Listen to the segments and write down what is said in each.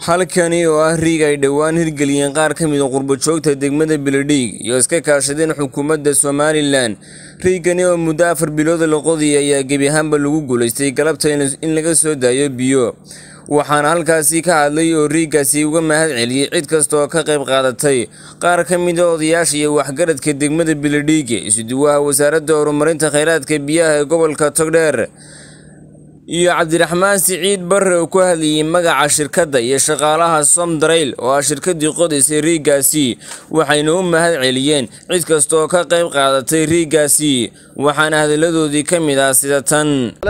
halkani oo ah riig ay dhowaan hirgeliyeen qaar ka mid a qurbo-joogta degmada beledhiig iyo iska kaashadeen xukuumadda somalilan riigani oo muddo afar bilood la qodiyay ayaa gebi ahaanba lagu guulaystay galabta in laga soo daayo biyo waxaana halkaasi ka hadlay oo riiggaasi uga mahad celiyey cid kasta oo ka qayb qaadatay qaar ka mid a odayaasha iyo waxgaradka degmada beledhiig isuduwaha wasaaradda horumarinta kheyraadka biyaha ee gobolka togdheer iyo cabdiraxmaan siciid barre oo ku hadlayay magaca shirkadda iyo shaqaalaha somdarayl oo ah shirkaddii qodaysay riiggaasi waxayna u mahad celiyeen cid kasta oo ka qayb qaadatay riiggaasi waxaana hadalladoodii ka mid ah sida tan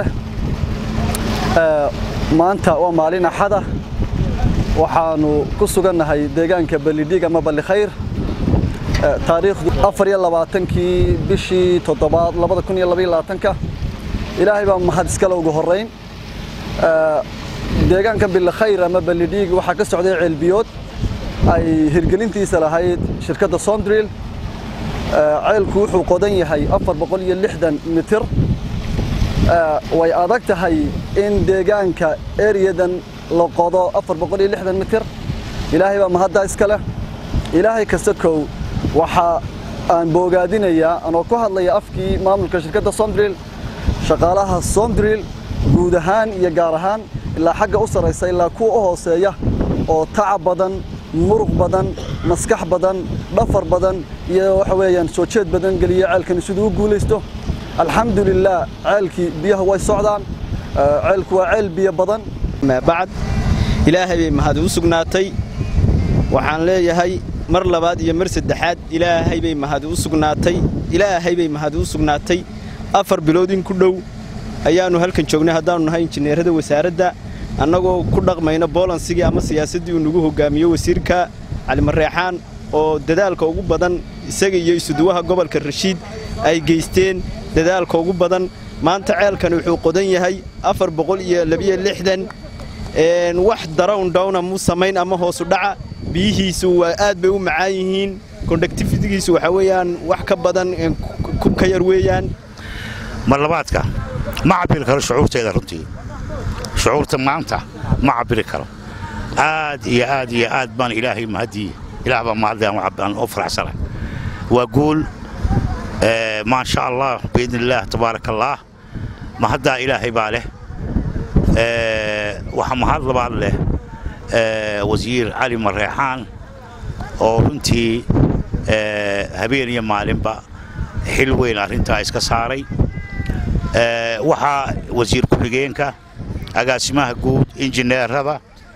maanta waa maalin axada waxaannu ku sugannahay deegaanka ballidhiig ama ballikhayr taariikhdu afar iyo labaatankii bishii toddobaad labada kun iyo labaiyo labaatanka ilaahay baa mahad iskale ugu horrayn deegaanka billikhayr ama ballidhiig waxaa ka socday ceelbiyood ay hirgelintiisa lahayd shirkadda sondril ceelku wuxuu qodan yahay afar boqol iyo lixdan mitir way adag tahay in deegaanka eriyadan la qodo afar boqol iyo lixdan mitir ilaahay baa mahaddaa iska leh ilaahay kasta kow waxa aan boogaadinayaa anoo ku hadlaya afkii maamulka shirkadda sondril shaqaalaha sondril guud ahaan iyo gaar ahaan ilaa xagga u sarraysa ilaa kuwa u hooseeya oo tacab badan muruq badan maskax badan dhafar badan iyo waxa weeyaan soo jeed badan geliya ceelkani siduu u guulaysto alxamdulilah ceelkii biyaha way socdaan ceelku waa ceel biyo badan bacd ilaahay bay mahad u sugnaatay waxaan leeyahay mar labaad iyo mar saddexaad ilaahay bay mahad u sugnaatay ilaahay bay mahad u sugnaatay afar bilood in ku dhow ayaannu halkan joognay haddaannu nahay injineerada wasaaradda annagoo ku dhaqmayna boolansigii ama siyaasaddii uu nagu hoggaamiyo wasiirka calimareexaan oo dadaalka ugu badan isaga iyo isuduwaha gobolka rashiid ay geysteen dadaalka ugu badan maanta ceelkani wuxuu qodan yahay afar boqol iyo labiyo lixdan wax darown dhowna mu samayn ama hoosu dhaca biyihiisu waa aad bay u macaan yihiin kondaktifitigiisu waxaa weeyaan wax ka badan kubka yar weeyaan marlabaadka ma cabiri karo shucuurteeda runtii shucuurta maanta ma cabiri karo aad iyo aad iyo aad baan ilaahay mahadii ilaah baa mahadaan u faraxsana waa guul maa sha allah biidni illaah tabaaraka allaah mahaddaa ilaahay baa leh waxaa mahad labaad leh wasiir cali mareexaan oo runtii habeen iyo maalinba xil weyn arrintaa iska saaray waxaa wasiir ku-xigeenka agaasimaha guud injineerada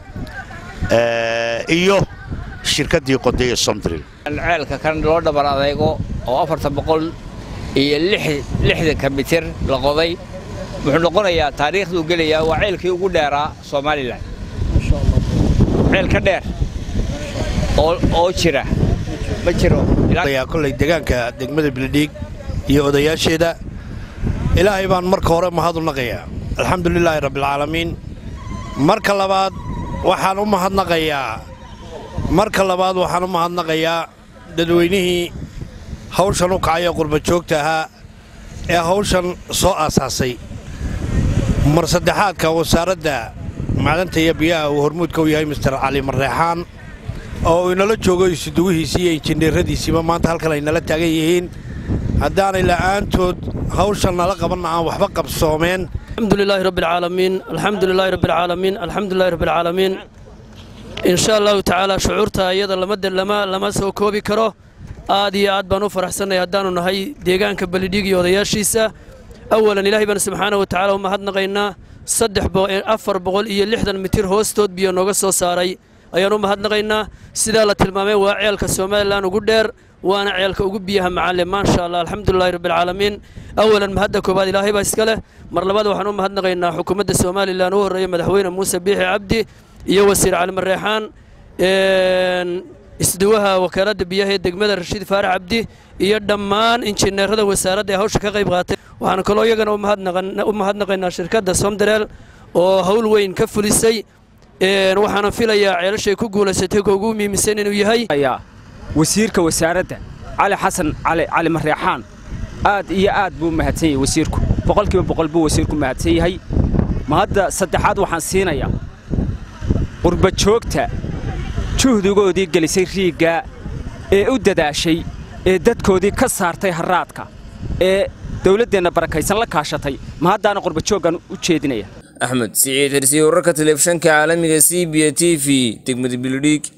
iyo shirkaddii qodaya somdril ceelka kan loo dhabar adaygo oo afartan boqol iyo lixdanka mitir la qoday wuxuu noqonayaa taariikhduu gelayaa waa ceelkii ugu dheeraa somalilan ceel ka dheer oo jira ma jiro kolay deegaanka degmada beledhiig iyo odayaasheeda ilaahay baan marka hore mahad u naqayaa alxamdulilaahi rabbialcaalamiin marka labaad waxaan u mahadnaqayaa marka labaad waxaan u mahadnaqayaa dadweynihii hawshan u kacay ee qurbajoogta ahaa ee hawshan soo aasaasay mar saddexaadka wasaaradda macdanta iyo biyaha uu hormuudka u yahay mister cali marreexaan oo uu inala joogo isuduwihiisii iyo injineeradiisiiba maanta halkan ay nala taagan yihiin haddaanay la'aantood hawshan nala qabanna aan waxba qabsoomeen alxamdulilaahi rabbialcaalamiin alxamdulilaahi rabbialcaalamiin alxamdulilahi rabbialcaalamiin insha allahu tacaala shucuurta iyada lama lama soo koobi karo aad iyo aad baan u faraxsannay haddaannu nahay deegaanka balidhiig iyo odayaashiisa awalan ilaahay baan subxaana wa tacala u mahadnaqaynaa saddex afar boqol iyo lixdan mitir hoostood biyo nooga soo saaray ayaan u mahadnaqaynaa sidaa la tilmaamay waa ceelka somalilan ugu dheer waana ceelka ugu biyaha macalle maasha allah alxamdulilahi rabbialcaalamiin awalan mahadda koobaad ilaahay baa iska leh mar labaad waxaan u mahadnaqaynaa xukuumadda somalilan u horreeya madaxweyne muuse biixi cabdi iyo wasiir calimareexaan isduwaha wakaaladda biyaha ee degmada rashiid faarax cabdi iyo dhammaan injineerada wasaaradda ee hawsha ka qayb qaatay waxaan kaloo iyagana u mahadnaqaynaa shirkadda somdareel oo hawl weyn ka fulisay waxaana filayaa ceelashay ku guulaysatay ka ugu muhiimsan inuu yahay wasiirka wasaaradda cali xasan cali mareexaan aad iyo aad buu mahadsan yahay wasiirku boqolkiiba boqol buu wasiirku mahadsan yahay ma hadda saddexaad waxaan siinayaa qurbajoogta juhdigoodii gelisay riigga ee u dadaashay ee dadkoodii ka saartay harraadka ee dawladdeenna barakaysan la kaashatay ma haddaana qurbajooggan u jeedinaya axmed siciid xirsiye wararka telefishanka caalamiga c b t v degmada bilidhiig